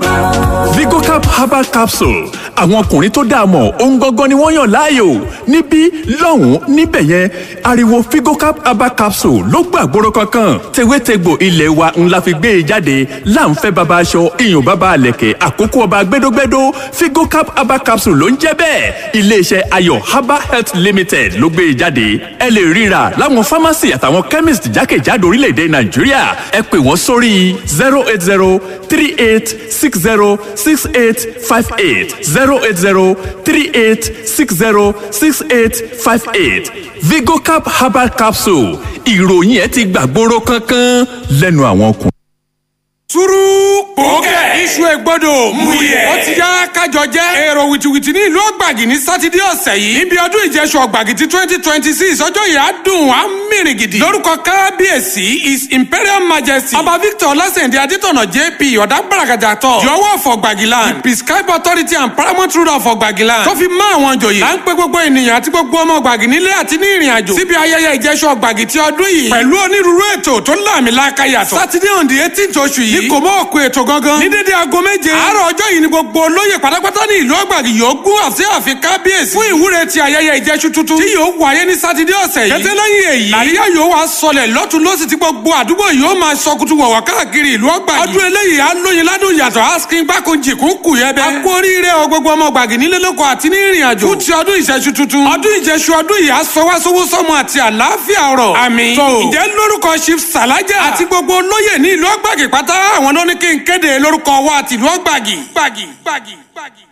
vigocap herbal capsule àwọn ọkùnrin tó dáa mọ̀ ohun gangan ni wọ́n yàn láàyò níbí lọ́hùn-ún níbẹ̀ yẹn ariwo vigocap herbal capsule ló gbàgbóró kankan tewétegbò ilé wa ńlá fi gbé e jáde láǹfẹ́ baba aṣọ iyùn baba àlẹ̀kẹ̀ àkókò ọba gbẹdógbẹdó vigocap herbal capsule ló ń jẹ́ bẹ́ẹ̀ iléeṣẹ́ ayọ̀ herbal health limited ló gbé e jáde ẹ lè ríra láwọn pharmacy àtàwọn chemist jákèjádò orílẹ̀-èdè nàìjíríà ẹ pè wọ́n sórí zero eight zero three eight six zero six eight five eight zero eight zero three eight six zero six eight five eight vigocap herbal capsule ìròyìn ẹ ti gbàgbóró kankan lẹ́nu àwọn ọkùnrin. sùúrù kòókè iṣu ẹgbọdọ múyẹ ó ti yá kájọ jẹ èrò wìtìwìtì ní ìlú ọgbàgì ní sátidé ọ̀sẹ̀ yìí níbi ọdún ìjẹsùn ọgbàgì ti twenty twenty six ọjọ́ yìí á dùn á mìrìn gidi lórúkọ kábíyèsí his imperial majesty ọba victor ọlásèǹdé adétọ̀nà jp ọ̀dà gbàràgàjà tọ̀ yọwọ́ fọgbàgìland the prescribe authority and paramount ruler of ọgbàgìland tó fi mọ́ àwọn joyè à ń pe gbogbo ènìyàn àti gbogbo ọmọ ọgbàgì nílé àti ní ìrìn àjò síbi ayẹyẹ ìjẹsùn ọgbàgì ti ọdún yìí pẹ̀lú onírúurú ètò tó láàmìlàaka yàtọ̀ sátidé on the eighteenth oṣù yìí ní kò mọ́ òkú ètò gangan ní dédé aago méje àárọ̀ ọjọ́ yìí ni gbogbo olóyè pátápátá ní ìlú ọgbàgì yóò gún àti àfi kábíyèsí fún ìwúre ti ayẹyẹ ìjẹsùn tuntun tí yóò wáyé ní sátidé ọ̀sẹ̀ yìí kété lẹ́yìn èyí àríyá yóò wá sọlẹ̀ lọ́tún lọ́sì tí gbogbo àdúgbò yóò máa sọkùtù wọ̀wọ̀ káàkiri ìlú ọgbàgì ọdún eléyìí á lóyin ládùn yàtọ̀ askin gbákojì kún kù yẹ bẹ́ẹ̀. a kú oríire o gbogbo ọmọ gbàgì nílé lóko àti ní ìrìn àjò fún ti ọdún ìṣẹ́ṣu tuntun ọdún ìjẹsù ọdún yìí á sọ wá sówó sọmọ àti àlàáfíà ọ̀rọ̀ àmín. tó ǹjẹ́ lórúkọ chief salaja àti gbogbo olóyè ní ìlú ọgbàgì pátá àwọn ló ní kí n kéde lórúkọ wa àti ìlú ọgbàgì gbàgì gbàgì gbàgì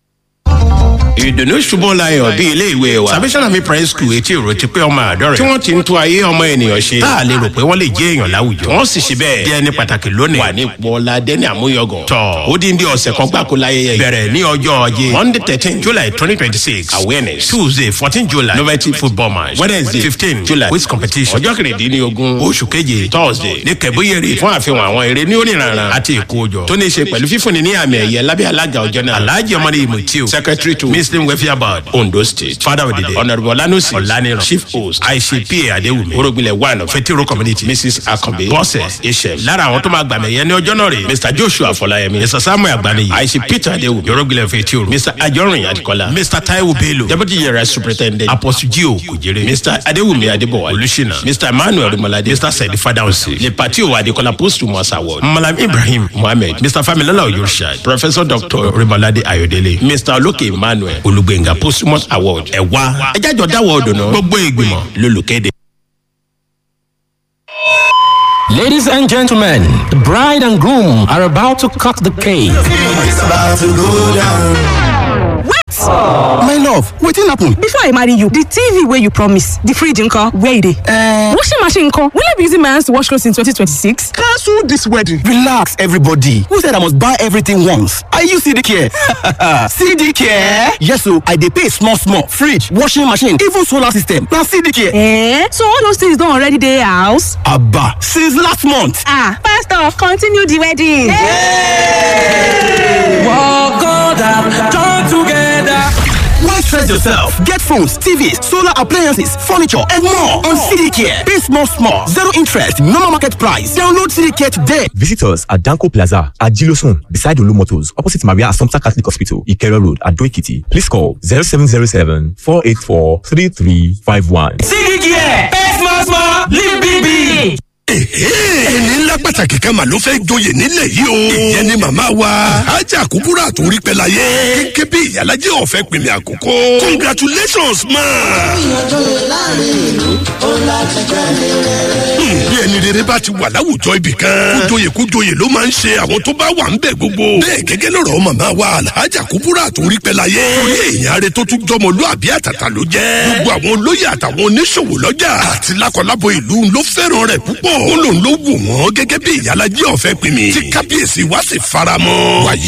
ìdùnnú ṣubú layọ̀ bí ilé ìwé wa salvation army primary school etí èrò ti pé ọmọ àádọ́rẹ̀ tí wọ́n ti ń tún ayé ọmọ ènìyàn ṣe tá a lè rò pé wọ́n lè jẹ́ èèyàn láwùjọ wọ́n sì ṣe bẹ́ẹ̀ díẹ̀ ní pàtàkì lónìí wà ní ipò ọlá dẹ́ni àmúyọgàn tọ́ ó dín bí ọ̀sẹ̀ kan gbáko láyẹyẹ bẹ̀rẹ̀ ní ọjọ́ ajé monday thirteen july twenty twenty six awareness tuesday fourteen july novelty football match wednesday fifteen july quiz competition ọjọ́ kẹrìndínlógún oṣù keje thursday ní kẹbúyèrè fún àfihàn àwọn eré ní oníranran àti ìkójọ tó ní í ṣe pẹ̀lú fífúnni ní àmì ẹ̀yẹ lábẹ́ alága ọjọ́ náà alhaji ọmọdé imutiu secretary to muslim welfare board ondo state father of the day honourable olanusi olaniran chief host aipa adewumi orogunlẹ one fetiro community mrs akanbe bọ́sẹ̀ iṣẹ́ lára àwọn tó máa gbàmẹ̀ yẹn ní ọjọ́ náà rè mr joshua afọláyẹmí mr samuel agbaniyi aishi peter adewumi orogunlẹ fetiro mr ajọrin adikola mr taiwo bello deputy yẹrẹ superintendent apostle gio kujere mr adewumi adebowa olùsínà mr emmanuel rimolade mr sedi fadausi le patio adekola posthumous award malam ibrahim muhammed mr familola oyorshad professor dr rimolade ayodele mr oloke emmanuel olùgbẹ̀ngà posthumous award ẹ wá ẹ jájọ dáwọ́ ọdùnnà gbogbo ìgbìmọ̀ lólùkéde. Ladies and gentlemen, the bride and groom are about to cut the cake. It's about to go down. What? My love, wetin happen? Before I marry you, the TV wey you promise, the fridge nko, where e dey? Uh, washing machine nko, will I be using my hands to wash clothes in 2026? Cancel this wedding. Relax, everybody. Who said I must buy everything once? Are you CD care? CD care? Yes, so I dey pay small small. Fridge, washing machine, even solar system. Na CD care. Eh? So all those things don already dey house? Abba, since last month. Ah, pastor, continue the wedding. Hey! Walk on down, join together. Why stress yourself? Get phones, TVs, solar appliances, furniture, and more on CDCare. Pay small, small, zero interest, normal market price. Download CDCare today. Visit us at Danko Plaza at Gilosun, beside Olu Motors, opposite Maria Assumpta Catholic Hospital, Ikero Road, at Doikiti. Please call 0707 484 3351. CDCare, pay small, small, live big, big. ẹni ńlá pàtàkì kan mà ló fẹ́ joyè nílẹ̀ yìí o. ìyẹn ni màmá wa ajá kúkúrú àtòrí pẹ́láyé kéké bí ìyálàjẹ́ ọ̀fẹ́ pèmí àkókò. congratulations ma. ìyànjọ́yè láàrin ìlú ó láti jẹ́ ní rere. bí ẹni rere bá ti wà láwùjọ ibì kan kújoyè kújoyè ló máa ń ṣe àwọn tó bá wà ń bẹ̀ gbogbo. bẹ́ẹ̀ gẹ́gẹ́ lọ́rọ̀ màmá wa alhaja kúkúrú àtòrí pẹ́láyé. torí èèyàn rẹ tó tún jọmọlúàbí àtàtà ló jẹ́. gbogbo àwọn olóyè àtàwọn oníṣòwò lọ́jà àti lákọlábo ìlú ló fẹ́ràn rẹ̀ púpọ̀ ó lòun ló wù wọ́n gẹ́gẹ́ bí ìyálàjẹ́ ọ̀fẹ́ pinmi tí kábíyèsí wá sì faramọ́. wàyí